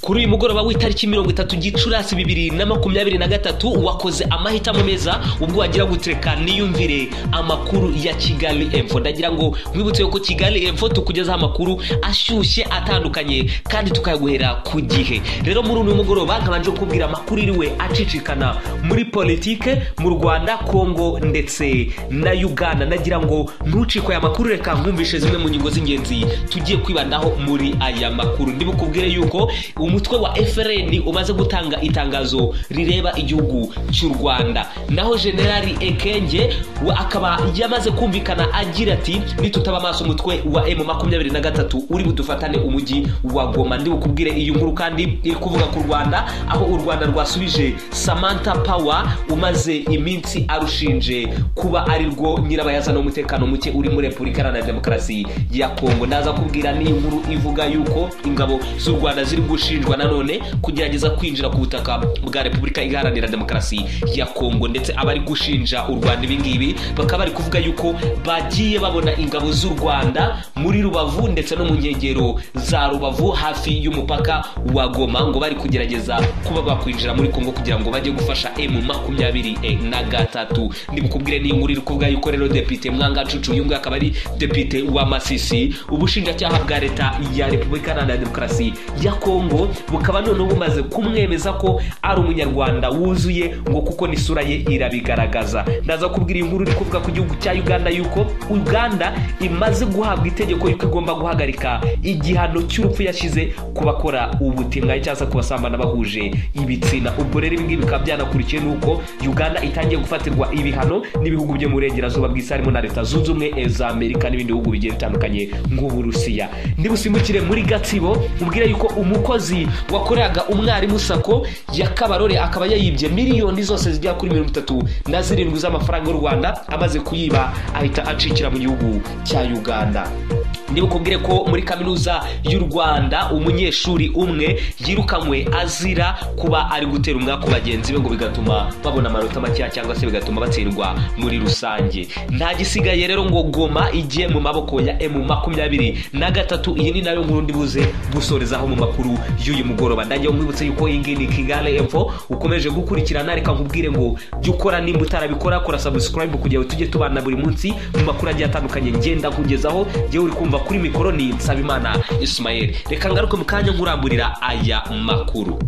kuri uyu mugoroba w'itariki mirongo itatu gicurasi bibiri na makumyabiri na gatatu wakoze amahitamo meza ubwo wagira gutereka niyumvire amakuru ya kigali emfo ndagira ngo nkwibutse yuko kigali emfo tukugezaho amakuru ashyushye atandukanye kandi tukayaguhera ku gihe rero muri uyu mugoroba nkabanje kubwira amakuru iriwe acicikana muri politike mu rwanda kongo ndetse na uganda ndagira ngo ntucikwe aya makuru reka nkumvishe zimwe mu ngingo z'ingenzi tugiye kwibandaho muri aya makuru ndibukubwire yuko umutwe wa frn umaze gutanga itangazo rireba igihugu cy'u rwanda naho generali ekenge we akaba yamaze kumvikana agira ati nitutaba amaso umutwe wa m makumyabiri na gatatu uri budufatane umujyi wa goma ndibukubwire iyi nkuru kandi iri kuvuga ku rwanda aho u rwanda rwasubije samantha power umaze iminsi arushinje kuba ari rwo nyirabayazana w'umutekano muke uri muri repubulika iharanira demokarasi ya kongo ndaza kubwira n'iyi nkuru ivuga yuko ingabo z'u rwanda ziri gushinjwa nanone kugerageza kwinjira ku butaka bwa repubulika iharanira demokarasi ya kongo ndetse abari gushinja u rwanda ibingibi bakaba bari kuvuga yuko bagiye babona ingabo z'u rwanda muri rubavu ndetse no mu nkengero za rubavu hafi y'umupaka wa goma ngo bari kugerageza kuba bakwinjira muri kongo kugira ngo bajye gufasha emu makumyabiri e na gatatu ndibukubwire n'iyi nkuru iri kuvuga yuko rero depite mwanga cucu uyu nguyu akaba ari depite wa masisi ubushinjacyaha bwa leta ya repubulika iharanira demokarasi ya kongo bukaba noneho bumaze kumwemeza ko ari umunyarwanda wuzuye ngo kuko n'isura ye irabigaragaza ndaza kubwira inkuru iri kuvuga ku gihugu cya uganda yuko uganda imaze guhabwa itegeko yuko igomba guhagarika igihano cy'urupfu yashyize ku bakora ubutinganyi cyangwa se ku basambana bahuje ibitsina ubwo rero ibingibi bikaba byanakurikiye n'uko uganda itangiye gufatirwa ibihano n'ibihugu byo mu burengerazuba bw'isi harimo na leta zunze ubumwe za amerika n'ibindi bihugu bigiye bitandukanye nk'uburusiya ndibusimbukire muri gatsibo mubwire yuko umukozi wakoreraga umwarimu sako ya kabarore akaba yayibye miliyoni zose zigera kuri mirongo itatu na zirindwi z'amafaranga y'u rwanda amaze kuyiba ahita acikira mu gihugu cya uganda ndibukubwire ko muri kaminuza y'u rwanda umunyeshuri umwe yirukanywe azira kuba ari gutera umwaku bagenzi be ngo bigatuma babona amanota makeya cyangwa se bigatuma batsindwa muri rusange nta gisigaye rero ngo goma igiye mu maboko ya emu makumyabiri na gatatu iyi ni nayo nkuru ndibuze gusorezaho mu makuru y'uyu mugoroba ndagiye nkwibutse yuko iyi ngiyi ni kigali emfo ukomeje gukurikirana reka nkubwire ngo jya ukora nimba utarabikora kora sabusikarayibu kugira ngo tujye tubana buri munsi mu makuru agiye atandukanye ngenda kugezaho yewe uri kumva kuri mikoro ni nsabimana ismael reka ngaruke mu kanya nkuramburira aya makuru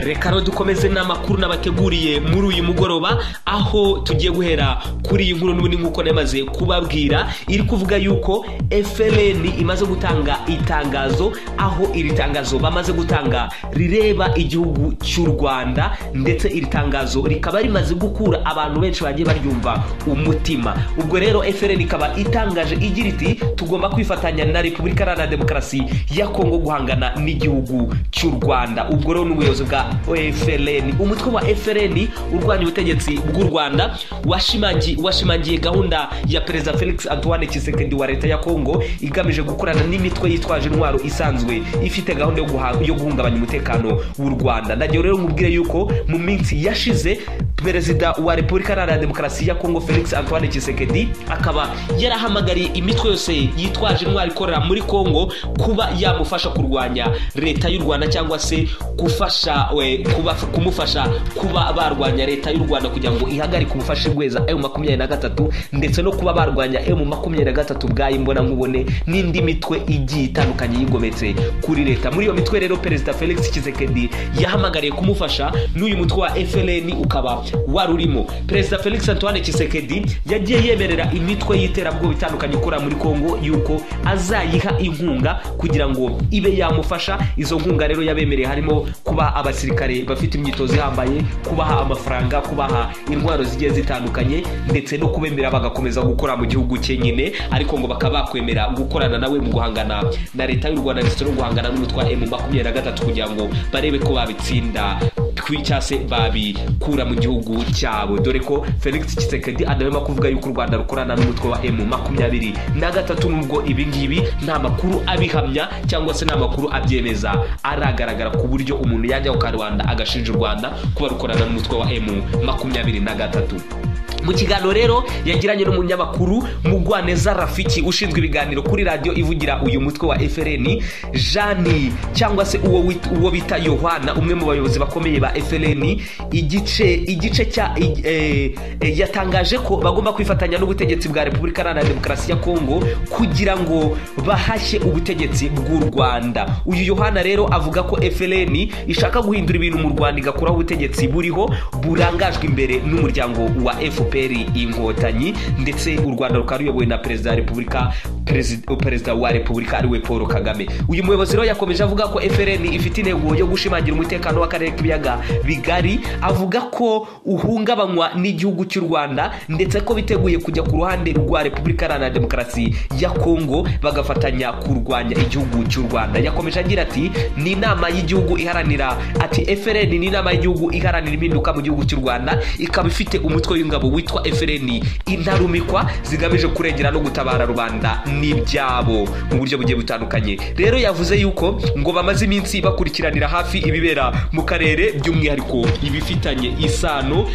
reka rero dukomeze n'amakuru n'abateguriye muri uyu mugoroba aho tugiye guhera kuri iyi nkuru n'ubundi nk'uko namaze kubabwira iri kuvuga yuko frn imaze gutanga itangazo aho iri tangazo bamaze gutanga rireba igihugu cy'u rwanda ndetse iri tangazo rikaba rimaze gukura abantu benshi bagiye baryumva umutima ubwo rero frn ikaba itangaje igira iti tugomba kwifatanya na repubulika iharanira demokarasi ya kongo guhangana n'igihugu cy'u rwanda ubwo rero n'ubuyobozi bwa frn umutwe wa frn urwanya ubutegetsi bw'u rwanda washimangi- washimangiye gahunda ya perezida felix antoine kisekedi wa leta ya kongo igamije gukorana n'imitwe yitwaje intwaro isanzwe ifite gahunda yo guha- yo guhungabanya umutekano w'u rwanda ndagiye rero mubwire yuko mu minsi yashize perezida wa repubulika iharanira demokarasi ya kongo felix antoine kisekedi akaba yarahamagariye imitwe yose yitwaje intwaro ikorera muri kongo kuba yamufasha kurwanya leta y'u rwanda cyangwa se gufasha we, kuba- kumufasha kuba barwanya leta y'u rwanda kugira ngo ihagarike ubufasha bweza emu makumyabiri na gatatu ndetse no kuba barwanya emu makumyabiri na gatatu bwayo imbonankubone n'indi mitwe igiye itandukanye yigometse kuri leta muri iyo mitwe rero perezida felix kisekedi yahamagariye kumufasha n'uyu mutwe wa frn ukaba wari urimo perezida felix antoine kisekedi yagiye yemerera imitwe y'iterabwoba itandukanye ikorera muri kongo yuko azayiha inkunga kugira ngo ibe yamufasha izo nkunga rero yabemereye harimo kuba abasirikare bafite imyitozo ihambaye kubaha amafaranga kubaha intwaro zigiye zitandukanye ndetse no kubemera bagakomeza gukora mu gihugu cye nyine ariko ngo bakaba bakwemera gukorana nawe mu guhangana na leta y'u rwanda ndetse no guhangana n'umutwe wa emu makumyabiri na gatatu kugira ngo barebe ko babitsinda cyangwa se babikura mu gihugu cyabo dore ko felix kisekedi adahwema kuvuga yuko u rwanda rukorana n'umutwe wa emu makumyabiri na gatatu nubwo ibingibi nta makuru abihamya cyangwa se nta makuru abyemeza aragaragara ku buryo umuntu yajya ku karubanda agashinja u rwanda kuba rukorana n'umutwe wa emu makumyabiri na gatatu mu kiganiro rero yagiranye n'umunyamakuru mugwaneza rafiki ushinzwe ibiganiro kuri radiyo ivugira uyu mutwe wa FLN jani cyangwa se uwo wit- uwo bita yohana umwe mu bayobozi bakomeye ba FLN igice igice cya i- eh, eh, yatangaje ko bagomba kwifatanya n'ubutegetsi bwa repubulika iharanira demokarasi ya kongo kugira ngo bahashye ubutegetsi bw'u rwanda uyu yohana rero avuga ko FLN ishaka guhindura ibintu mu rwanda igakuraho ubutegetsi buriho burangajwe imbere n'umuryango wa fpr inkotanyi ndetse u rwanda rukaba ruyobowe na perezida wa repubulika perezida perezida wa repubulika ariwe paul kagame uyu muyobozi rero yakomeje avuga ko FLN ifite intego yo gushimangira umutekano w'akarere k'ibiyaga bigari avuga ko uhungabanywa n'igihugu cy'u rwanda ndetse ko biteguye kujya ku ruhande rwa repubulika iharanira demokarasi ya kongo bagafatanya kurwanya igihugu cy'u rwanda yakomeje agira ati ni inama y'igihugu iharanira ati FLN ni inama y'igihugu iharanira impinduka mu gihugu cy'u rwanda ikaba ifite umutwe w'ingabo witwa FLN intarumikwa zigamije kurengera no gutabara rubanda n'ibyabo mu buryo bugiye butandukanye rero yavuze yuko ngo bamaze iminsi bakurikiranira hafi ibibera mu karere by'umwihariko ibifitanye isano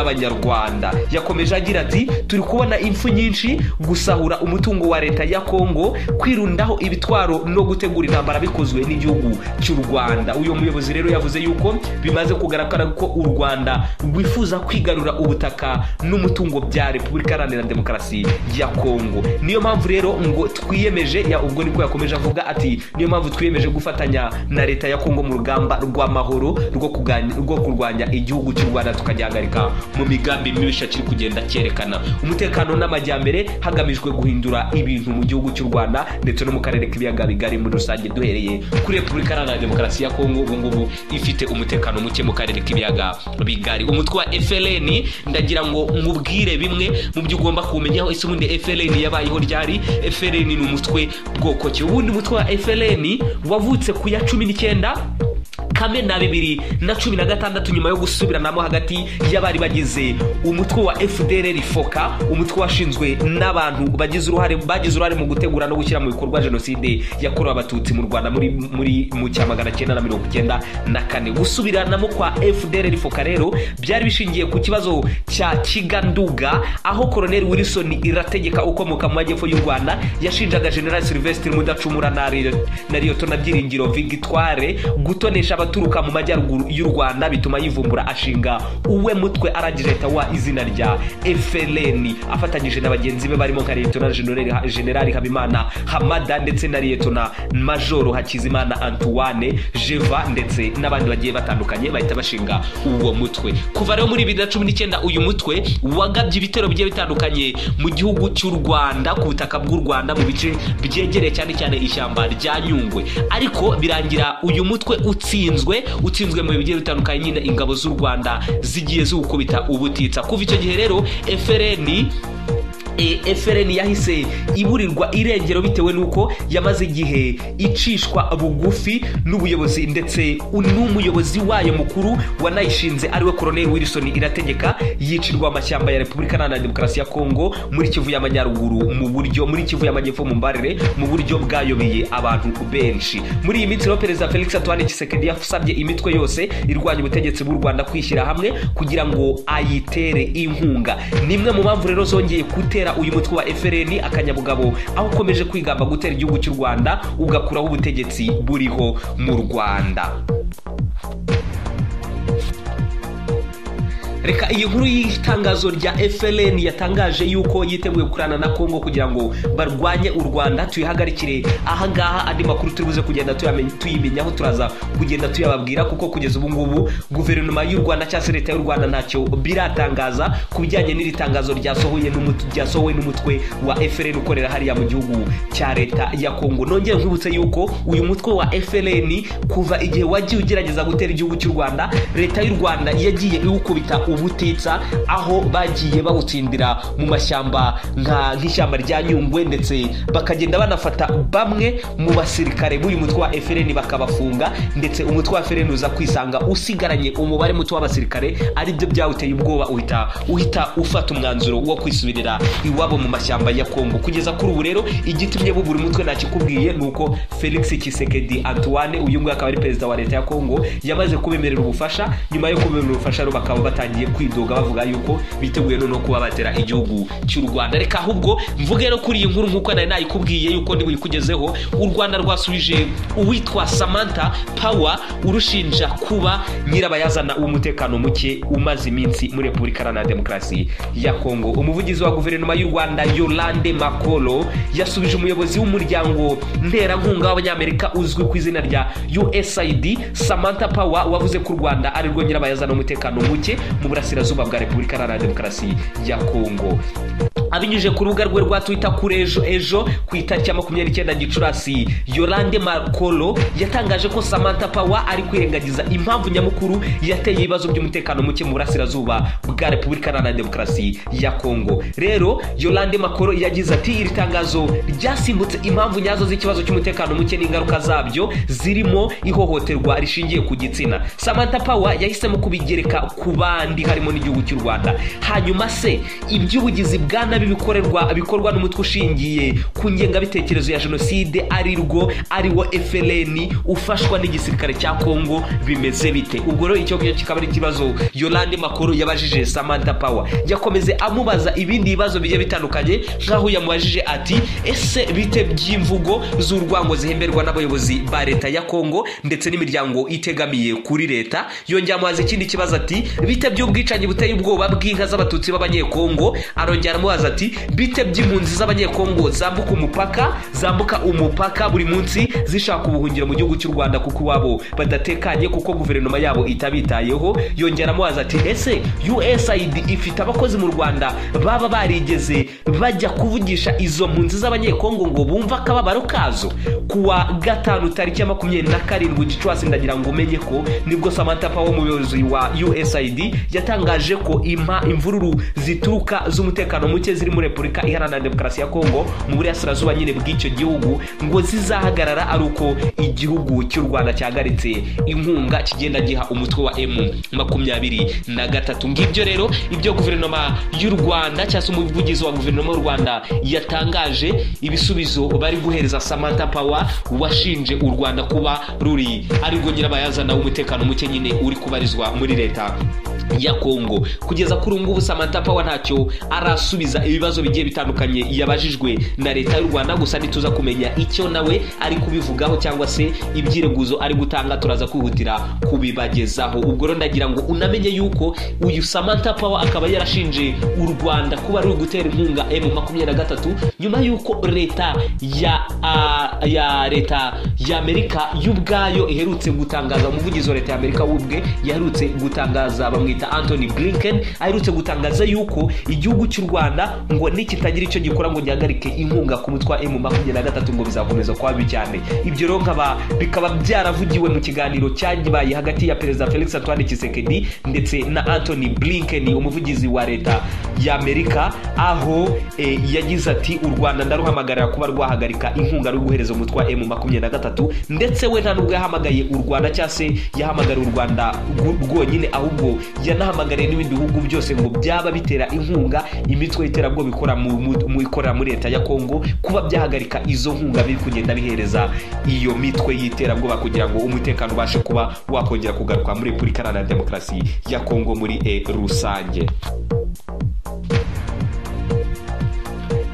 n'abanyarwanda yakomeje agira ati turi kubona impfu nyinshi gusahura umutungo wa leta ya kongo kwirundaho ibitwaro no gutegura intambara bikozwe n'igihugu cy'u rwanda uyu muyobozi rero yavuze yuko bimaze kugaragara ko u rwanda rwifuza kwigarura ubutaka n'umutungo bya repubulika iharanira demokarasi ya kongo niyo mpamvu rero ngo twiyemeje ya ubwo niko yakomeje avuga ati niyo mpamvu twiyemeje gufatanya na leta ya kongo mu rugamba rw'amahoro rwo kuganya- rwo kurwanya igihugu cy'u rwanda tukagihagarika mu migambi mibisha kiri kugenda cyerekana umutekano n'amajyambere hagamijwe guhindura ibintu mu gihugu cy'u rwanda ndetse no mu karere k'ibiyaga bigari muri rusange duhereye kuri repubulika iharanira demokarasi ya kongo ubu ngubu ifite umutekano muke mu karere k'ibiyaga bigari umutwe wa FLN ndagira ngo mubwire bimwe mu byo ugomba kumenyaho ese ubundi FLN yabayeho ryari FLN ni umutwe bwoko ki ubundi umutwe wa FLN wavutse ku ya cumi n'icyenda kamena bibiri na cumi na gatandatu nyuma yo gusubiranamo hagati y'abari bagize umutwe wa fdr foka umutwe washinzwe n'abantu bagize uruhare bagize uruhare mu gutegura no gushyira mu bikorwa jenoside yakorewe abatutsi mu rwanda muri muri mu cya magana cyenda na mirongo icyenda na kane gusubiranamo kwa fdr foka rero byari bishingiye ku kibazo cya kiganduga aho koloneli wilson irategeka ukomoka mu majyepfo y'u rwanda yashinjaga general sylvestre mudacumura na Ri- na liyotona byiringiro victoire gutonesha abaturuka mu majyaruguru y'u rwanda bituma yivumbura ashinga uwe mutwe aragireta wa izina rya FLN afatanyije na bagenzi be barimo nka liyetona General- generali habimana hamada ndetse na liyetona majoro hakizimana antoine jeva ndetse n'abandi bagiye batandukanye bahita bashinga uwo mutwe kuva rero muri bibiri na cumi n'icyenda uyu mutwe wagabye ibitero bigiye bitandukanye mu gihugu cy'u rwanda ku butaka bw'u rwanda mu bice byegereye cyane cyane ishyamba rya nyungwe ariko birangira uyu mutwe utsinzwe utsinzwe mu bihe bigiye bitandukanye nyine ingabo z'u rwanda zigiye ziwukubita ubutitsa kuva icyo gihe rero FLN E, FLN yahise iburirwa irengero bitewe n'uko yamaze igihe icishwa bugufi n'ubuyobozi ndetse n'umuyobozi wayo mukuru wanayishinze ariwe Colonel Wilson irategeka yicirwa amashyamba ya Repubulika Iharanira Demokarasi ya Kongo muri Kivu y'Amajyaruguru mu buryo muri Kivu y'Amajyepfo mu mbarire mu buryo bwayobeye abantu benshi muri iyi minsi rero Perezida Felix Antoine Tshisekedi yasabye imitwe yose irwanya ubutegetsi bw'u Rwanda kwishyira hamwe kugira ngo ayitere inkunga ni imwe mu mpamvu rero zongeye gutera uyu mutwe wa FLN akanyabugabo aho ukomeje kwigamba gutera igihugu cy'u Rwanda ugakuraho ubutegetsi buriho mu Rwanda reka iyi nkuru y'itangazo rya FLN yatangaje yuko yiteguye kurana na Kongo kugira ngo barwanye u Rwanda tuyihagarikire ahangaha andi makuru turi buze kugenda tuyamenya- tuyimenyaho turaza kugenda tuyababwira kuko kugeza ubu ngubu guverinoma y'u Rwanda cyangwa se leta y'u Rwanda ntacyo biratangaza ku bijyanye n'iri tangazo ryasohoye n'umut- ryasohowe n'umutwe wa FLN ukorera hariya mu gihugu cya leta ya Kongo nongeye nkwibutse yuko uyu mutwe wa FLN kuva igihe wagiye ugerageza gutera igihugu cy'u Rwanda leta y'u Rwanda yagiye iwukubita ubutitsa aho bagiye bawutsindira mu mashyamba nka nk'ishyamba rya Nyungwe ndetse bakagenda banafata bamwe mu basirikare b'uyu mutwe wa FLN bakabafunga ndetse umutwe wa FLN uza kwisanga usigaranye umubare muto w'abasirikare aribyo byawuteye ubwoba uhita uhita ufata umwanzuro wo kwisubirira iwabo mu mashyamba ya Kongo kugeza kuri ubu rero igitumye bubura umutwe ntakikubwiye ni uko Felix Tshisekedi Antoine uyu nguyu akaba ari perezida wa leta ya Kongo yamaze kubemerera ubufasha nyuma yo kubemerera ubufasha rero bakaba batangiye bagiye kwidoga bavuga yuko biteguye noneho kuba batera igihugu cy'u rwanda reka ahubwo mvuge no kuri iyi nkuru nk'uko nari nayikubwiye yuko niba uyikugezeho u rwanda rwasubije uwitwa samantha power urushinja kuba nyirabayazana w'umutekano muke umaze iminsi muri repubulika iharanira demokarasi ya kongo umuvugizi wa guverinoma y'u rwanda yolande makolo yasubije umuyobozi w'umuryango nterankunga w'abanyamerika uzwi ku izina rya usaid samantha power wavuze ko u rwanda ari rwo nyirabayazana w'umutekano muke mu burasirazuba bwa repubulika iharanira demokarasi ya kongo abinyujije ku rubuga rwe rwa twita kuri ejo ejo ku itariki ya makumyabiri n'icyenda gicurasi yorande makolo yatangaje ko samantha power ari kwirengagiza impamvu nyamukuru yateye ibibazo by'umutekano muke mu burasirazuba bwa repubulika iharanira demokarasi ya kongo rero yorande makolo yagize ati iri tangazo ryasimbutse impamvu nyazo z'ikibazo cy'umutekano muke n'ingaruka zabyo zirimo ihohoterwa rishingiye ku gitsina samantha power yahisemo kubigereka ku bandi harimo n'igihugu cy'u rwanda hanyuma se iby'ubugizi bwa nabi bikorerwa bikorwa n'umutwe ushingiye ku ngengabitekerezo ya jenoside ari rwo ariwo FLN ufashwa n'igisirikare cya Kongo bimeze bite ubwo rero icyo ngicyo kikaba ari ikibazo Yolande Makuru yabajije Samantha Power yakomeze amubaza ibindi bibazo bigiye bitandukanye nk'aho yamubajije ati ese bite by'imvugo z'urwango zihemberwa n'abayobozi ba leta ya Kongo ndetse n'imiryango itegamiye kuri leta yongera amubaza ikindi kibazo ati bite by'ubwicanyi buteye ubwoba bw'inka z'abatutsi b'abanyekongo arongera aramubaza ati bite by'impunzi z'abanyekongo zambuka umupaka zambuka umupaka buri munsi zishaka ubuhungiro mu gihugu cy'u rwanda kuko iwabo badatekanye kuko guverinoma yabo itabitayeho yongera amubaza ati ese usaid ifite abakozi mu rwanda baba barigeze bajya kuvugisha izo mpunzi z'abanyekongo ngo bumve akababaro kazo kuwa gatanu tariki ya makumyabiri na karindwi gicurasi ndagira ngo umenye ko nibwo samantha power umuyobozi wa usaid yatangaje ko impa imvururu zituruka z'umutekano muke ziri muri repubulika iharanira demokarasi ya kongo mu burasirazuba nyine bw'icyo gihugu ngo zizahagarara ari uko igihugu cy'u rwanda cyahagaritse inkunga kigenda giha umutwe wa emu makumyabiri na gatatu ngibyo rero ibyo guverinoma y'u rwanda cyangwa se umuvugizi wa guverinoma y'u rwanda yatangaje ibisubizo bari guhereza samantha power washinje u rwanda kuba ruri ari rwo nyirabayazana w'umutekano muke nyine uri kubarizwa muri leta ya kongo kugeza kuri ubu ngubu samantha power ntacyo arasubiza gusubiza ibibazo bigiye bitandukanye yabajijwe na leta y'u rwanda gusa ntituza kumenya icyo nawe ari kubivugaho cyangwa se ibyireguzo ari gutanga turaza kwihutira kubibagezaho ubwo rero ndagira ngo unamenye yuko uyu samantha power akaba yarashinje u rwanda kuba ruri gutera inkunga m makumyabiri na gatatu nyuma y'uko leta ya uh, ya leta ya amerika y'ubwayo iherutse gutangaza umuvugizi wa leta ya amerika w'ubwe yaherutse gutangaza bamwita anthony blinken aherutse gutangaza yuko igihugu cy'u rwanda rwanda ngo nikitagira icyo gikora ngo gihagarike inkunga ku mutwe wa emu makumyabiri na gatatu ngo bizakomeza kuba bibi cyane ibyo rero nkaba bikaba byaravugiwe mu kiganiro cyagibaye hagati ya perezida felix antoine kisekedi ndetse na anthony blinken umuvugizi wa leta y'amerika aho e, yagize ati u rwanda ndaruhamagarira kuba rwahagarika inkunga ruri guhereza umutwe wa emu makumyabiri na gatatu ndetse we nta nubwo yahamagaye u rwanda cyangwa se yahamagariye u rwanda rwonyine ahubwo yanahamagariye n'ibindi bihugu byose ngo byaba bitera inkunga imitwe imitwe y'iterabwoba ikora ikorera muri leta ya kongo kuba byahagarika izo nkunga biri kugenda bihereza iyo mitwe y'iterabwoba kugira ngo umutekano ubashe kuba wakongera kugaruka muri repubulika iharanira demokarasi ya kongo muri e rusange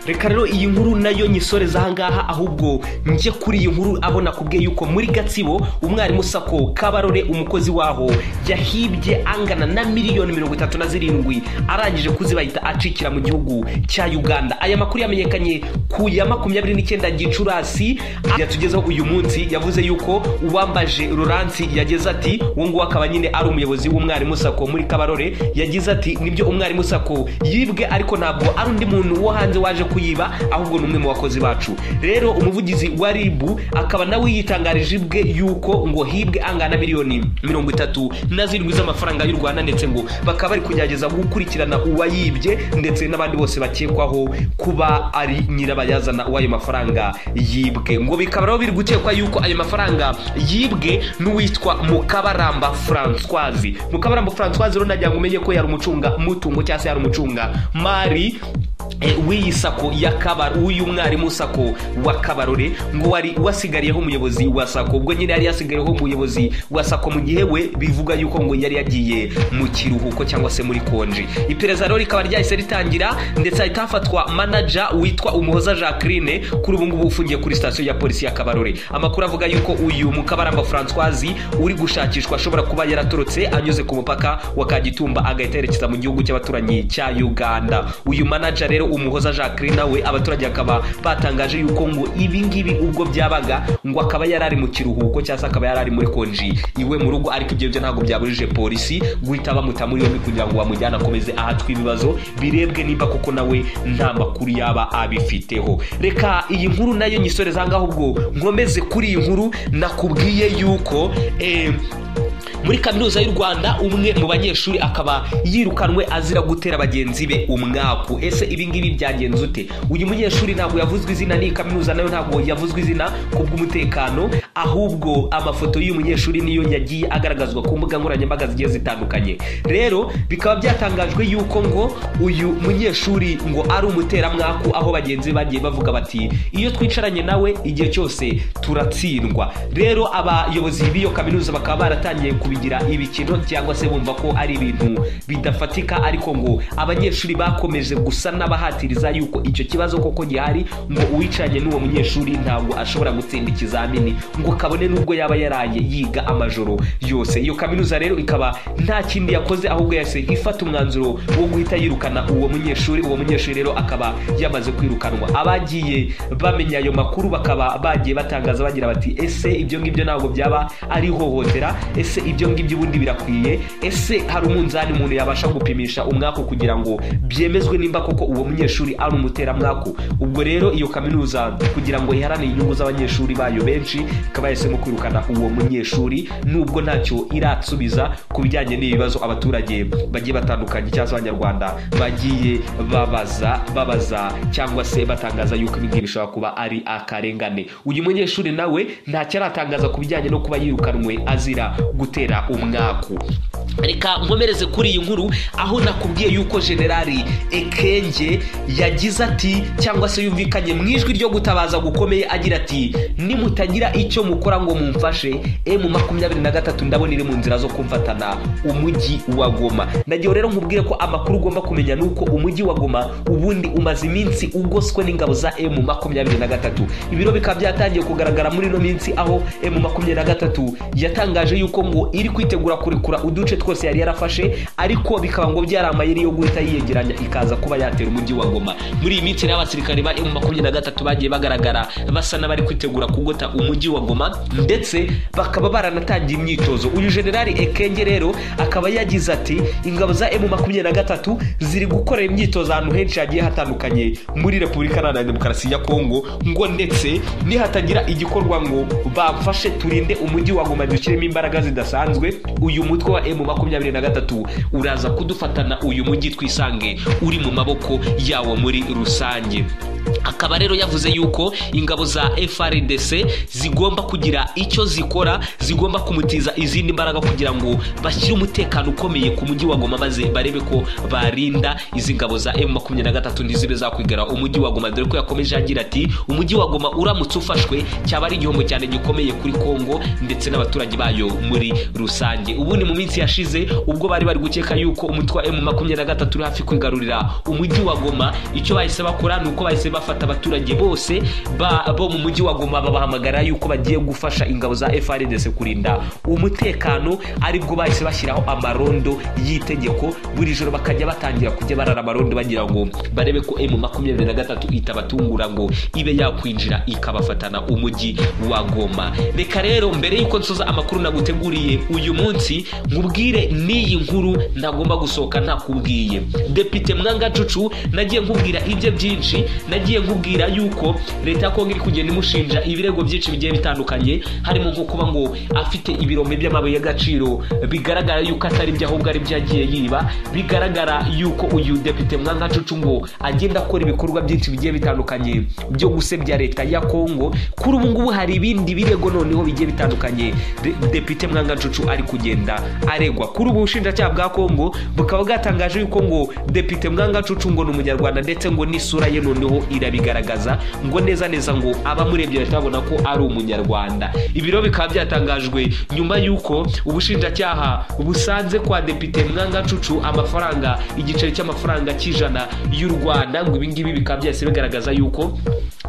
reka rero iyi nkuru nayo nyisoreza ahangaha ahubwo njye kuri iyi nkuru abona kubwiye yuko muri gatsibo umwarimu sako kabarore umukozi waho yahibye angana na miliyoni mirongo itatu na zirindwi arangije kuzibayita acikira mu gihugu cya uganda aya makuru yamenyekanye ku ya makumyabiri n'icyenda gicurasi yatugezeho uyu munsi yavuze yuko uwambaje ruransi yageze ati uwo nguwo akaba nyine ari umuyobozi w'umwarimu sako muri kabarore yagize ati nibyo umwarimu sako yibwe ariko ntabwo ari undi muntu wo hanze waje ku kuyiba ahubwo ni umwe mu bakozi bacu rero umuvugizi wa ribu akaba nawe yitangarije bwe yuko ngo hibwe angana miliyoni mirongo itatu na zirindwi z'amafaranga y'u rwanda ndetse ngo bakaba bari kugerageza gukurikirana uwayibye ndetse n'abandi bose bakekwaho kuba ari nyirabayazana w'ayo mafaranga yibwe ngo bikaba rero biri gukekwa yuko ayo mafaranga yibwe n'uwitwa mukabaramba francoise mukabaramba francoise rero nagira ngo umenye ko yari umucunga mutungo cyangwa se yari umucunga mari w'iyi sako ya kabaro w'uyu mwarimu sako wa kabarore ngo wari wasigariyeho umuyobozi wa sako ubwo nyine yari yasigariyeho umuyobozi wa sako mu gihe we bivuga yuko ngo yari yagiye mu kiruhuko cyangwa se muri konji iperereza rero rikaba ryahise ritangira ndetse hahita hafatwa manaja witwa umuhoza jacqueline kuri ubu ngubu ufungiye kuri sitasiyo ya polisi ya kabarore amakuru avuga yuko uyu mukabaramba francoise uri gushakishwa ashobora kuba yaratorotse anyuze ku mupaka wa kagitumba agahita yerekeza mu gihugu cy'abaturanyi cya uganda uyu manaja rero umuhoza jacqueline nawe abaturage akaba batangaje yuko ngo ibi ngibi ubwo byabaga ngo akaba yari ari mu kiruhuko cyangwa se akaba yari ari muri konji iwe mu rugo ariko ibyo byo ntabwo byabujije polisi guhita bamuta muri yombi kugira ngo bamujyane akomeze ahatwe ibibazo birebwe niba kuko nawe nta makuru yaba abifiteho reka iyi nkuru nayo nyisoreza ahangaha ubwo nkomeze kuri iyi nkuru nakubwiye yuko eh, muri kaminuza y'u rwanda umwe mu banyeshuri akaba yirukanwe azira gutera bagenzi be umwaku ese ibi ngibi byagenze ute uyu munyeshuri ntabwo yavuzwe izina n'iyi kaminuza nayo ntabwo yavuzwe izina ku bw'umutekano ahubwo amafoto y'uyu munyeshuri niyo yagiye agaragazwa ku mbuga nkoranyambaga zigiye zitandukanye rero bikaba byatangajwe yuko ngo uyu munyeshuri ngo ari umuteramwaku aho bagenzi be bagiye bavuga bati iyo twicaranye nawe igihe cyose turatsindwa rero abayobozi b'iyo kaminuza bakaba baratangiye kubigira ibikino cyangwa se bumva ko ari ibintu bidafatika ariko ngo abanyeshuri bakomeje gusa n'abahatiriza yuko icyo kibazo koko gihari ngo uwicaranye n'uwo munyeshuri ntabwo ashobora gutsinda ikizamini ngo kabone n'ubwo yaba yaraye yiga amajoro yose iyo kaminuza rero ikaba nta kindi yakoze ahubwo yahise ifata umwanzuro wo guhita yirukana uwo munyeshuri uwo munyeshuri rero akaba yamaze kwirukanwa abagiye bamenya ayo makuru bakaba bagiye batangaza bagira bati ese ibyo ngibyo ntabwo byaba ari ihohotera ese ibyo ngibyo ubundi birakwiye ese hari umunzani umuntu yabasha gupimisha umwaku kugira ngo byemezwe nimba koko uwo munyeshuri ari umuteramwaku ubwo rero iyo kaminuza kugira ngo iharanire inyungu z'abanyeshuri bayo benshi ikaba yahisemo kwirukana uwo munyeshuri nubwo ntacyo iratsubiza ku bijyanye n'ibibazo abaturage bagiye batandukanye cyangwa se abanyarwanda bagiye babaza babaza cyangwa se batangaza yuko ibi ngibi bishobora kuba ari akarengane uyu munyeshuri nawe ntacyo aratangaza ku bijyanye no kuba yirukanwe azira gutera umwaku reka nkomereze kuri iyi nkuru aho nakubwiye yuko generali ekenge yagize ati cyangwa se yumvikanye mu ijwi ryo gutabaza gukomeye agira ati nimutagira icyo mukora ngo mumfashe emu makumyabiri na gatatu ndabona iri mu nzira zo kumfatana umujyi wa goma nagiye rero nkubwire ko amakuru ugomba kumenya ni uko umujyi wa goma ubundi umaze iminsi ugoswe n'ingabo za emu makumyabiri na gatatu ibiro bikaba byatangiye kugaragara muri ino minsi aho emu makumyabiri na gatatu yatangaje yuko ngo iri kwitegura kurekura uduce twose yari yarafashe ariko bikaba ngo byari amayeri yo guhita yiyegeranya ikaza kuba yatera umujyi wa goma muri iyi minsi rero abasirikare ba emu makumyabiri na gatatu bagiye bagaragara basa n'abari kwitegura kugota umujyi wa goma ndetse bakaba baranatangiye imyitozo uyu generali ekenge rero akaba yagize ati ingabo za emu makumyabiri na gatatu ziri gukorera imyitozo ahantu henshi hagiye hatandukanye muri repubulika iharanira demokarasi ya kongo ngo ndetse nihatagira igikorwa ngo bamfashe turinde umujyi wa goma dushyiremo imbaraga zidasanzwe uyu mutwe wa emu makumyabiri na gatatu uraza kudufatana uyu mujyi twisange uri mu maboko yawo muri rusange akaba rero yavuze yuko ingabo za frdc zigomba kugira icyo zikora zigomba kumutiza izindi mbaraga kugira ngo bashyire umutekano ukomeye ku mujyi wa goma maze barebe ko barinda izi ngabo za emu makumyabiri na gatatu ntizibe zakwigara umujyi wa goma dore ko yakomeje agira ati umujyi wa goma uramutse ufashwe cyaba ari igihombo cyane gikomeye kuri kongo ndetse n'abaturage bayo muri rusange ubundi mu minsi yashize ubwo bari bari gukeka yuko umutwe wa emu makumyabiri na gatatu uri hafi kwigarurira umujyi wa goma icyo bahise bakora ni uko bahise bafata abaturage bose bo mu mujyi wa goma babahamagara yuko bagiye gufasha ingabo za frdc kurinda umutekano aribwo bahise bashyiraho amarondo y'itegeko buri joro bakajya batangira kujya barara amarondo bagira ngo barebe ko emu makumyabiri na gatatu itabatungura ngo ibe yakwinjira ikabafatana umujyi wa goma reka rero mbere y'uko nsoza amakuru naguteguriye uyu munsi nkubwire n'iyi nkuru ntagomba gusohoka ntakubwiye depite mwangacucu nagiye nkubwira ibye byinshi nagiye yagiye nkubwira yuko leta ya kongo iri kugenda imushinja ibirego byinshi bigiye bitandukanye harimo nko kuba ngo afite ibirombe by'amabuye y'agaciro bigaragara yuko atari byo ahubwo ari byo yagiye yiba bigaragara yuko uyu depite mwangacucu ngo agenda akora ibikorwa byinshi bigiye bitandukanye byo gusebya leta ya kongo kuri ubu ngubu hari ibindi birego noneho bigiye bitandukanye De- depite mwangacucu ari kugenda aregwa kuri ubu bushinjacyaha bwa kongo bukaba bwatangaje yuko ngo depite mwangacucu ngo ni umunyarwanda ndetse ngo n'isura ye noneho irabigaragaza ngo neza neza ngo abamurebye bahita babona ko ari umunyarwanda ibiro bikaba byatangajwe nyuma yuko ubushinjacyaha busanze kwa depite mwangacucu amafaranga igiceri cy'amafaranga cy'ijana y'u rwanda ngo ibingibi bikaba byahise bigaragaza yuko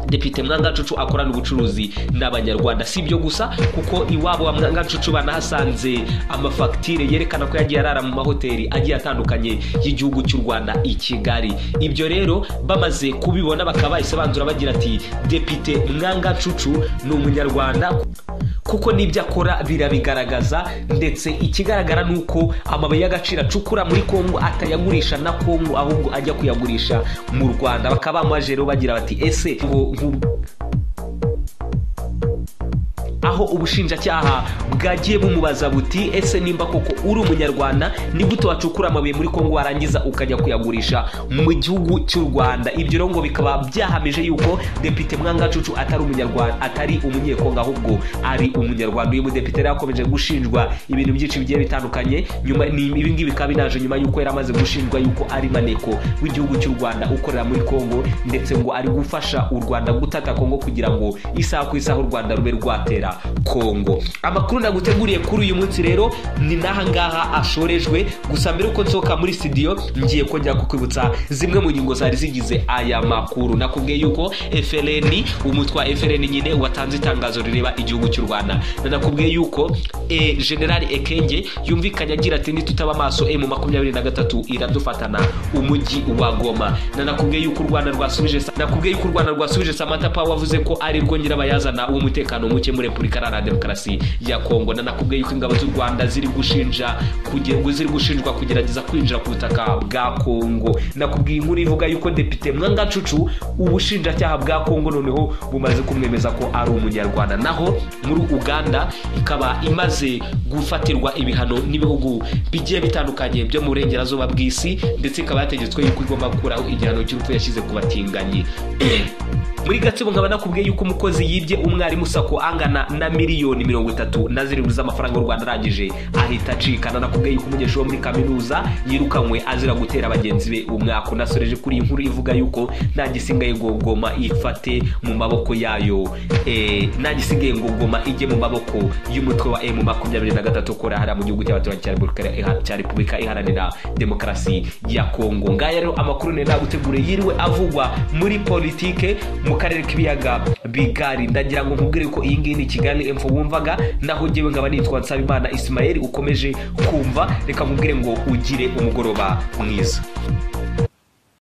depite mwangacucu akorana ubucuruzi n'abanyarwanda si ibyo gusa kuko iwabo wa mwangacucu banahasanze amafagitire yerekana ko yagiye arara mu mahoteli agiye atandukanye y'igihugu cy'u rwanda i kigali ibyo rero bamaze kubibona bakaba bahise banzura bagira ati depite mwangacucu ni umunyarwanda kuko n'ibyo akora birabigaragaza ndetse ikigaragara ni uko amabuye y'agaciro acukura muri kongo atayagurisha na kongo ahubwo ajya kuyagurisha mu rwanda bakaba bamuhaje rero bagira bati ese ngo ngo- aho ubushinjacyaha bwagiye bumubaza buti ese nimba koko uri umunyarwanda nigute wacukura amabuye muri kongo warangiza ukajya kuyagurisha mu gihugu cy'u rwanda ibyo rero ngo bikaba byahamije yuko depite mwangacucu atari umunyarwanda atari umunyekongo ahubwo ari umunyarwanda uyu mudepite rero yakomeje gushinjwa ibintu byinshi bigiye bitandukanye nyuma ni ibi ngibi bikaba binaje nyuma yuko yari amaze gushinjwa yuko ari maneko w'igihugu cy'u rwanda ukorera muri kongo ndetse ngo ari gufasha u rwanda gutata kongo kugira ngo isaha ku isaha u rwanda rube rwatera kongo amakuru naguteguriye kuri uyu munsi rero ni n'aha ngaha ashorejwe gusa mbere yuko nsohoka muri studio ngiye kongera kukwibutsa zimwe mu ngingo zari zigize aya makuru nakubwiye yuko frn umutwe wa frn nyine watanze itangazo rireba igihugu cy'u rwanda nanakubwiye yuko e, general ekenge yumvikanye agira ati nitutaba amaso emu makumyabiri na gatatu iradufatana umujyi wa goma nanakubwiye yuko u rwanda rwasubije Sa- nakubwiye yuko u rwanda rwasubije samantha power wavuze ko ari rwo nyirabayazana w'umutekano muke muri repubulika iharanira demokarasi ya kongo nanakubwiye yuko ingabo z'u rwanda ziri gushinja kuge- ziri gushinjwa kugerageza kwinjira ku butaka bwa kongo nakubwiye inkuru ivuga yuko depite mwangacucu ubushinjacyaha bwa kongo noneho bumaze kumwemeza ko ari umunyarwanda naho muri uganda ikaba imaze gufatirwa ibihano n'ibihugu bigiye bitandukanye byo mu burengerazuba bw'isi ndetse ikaba yategetswe yuko igomba gukuraho igihano cy'urupfu yashyize ku batinganyi muri gatsibo nkaba nakubwiye yuko umukozi yibye umwarimu sako angana na miliyoni mirongo itatu na zirindwi z'amafaranga y'u rwanda arangije ahita acikana nakubwiye yuko umunyeshuri wo muri kaminuza yirukanywe azira gutera bagenzi be umwaka unasoreje kuri iyi nkuru ivuga yuko nta gisigaye ngo goma ifate mu maboko yayo eh, nta gisigaye ngo goma ijye mu maboko y'umutwe wa emu makumyabiri na gatatu ukora hariya mu gihugu cy'abaturage cya Repubulika- iha- cya repubulika iharanira demokarasi ya kongo ngaya rero amakuru nari naguteguriye yiriwe avugwa muri politike mu karere k'ibiyaga bigari ndagira ngo nkubwire ko iyi ngiyi ni kigali emfo wumvaga naho ngewe nkaba nitwa nsabimana isimayeli ukomeje kumva reka nkubwire ngo ugire umugoroba mwiza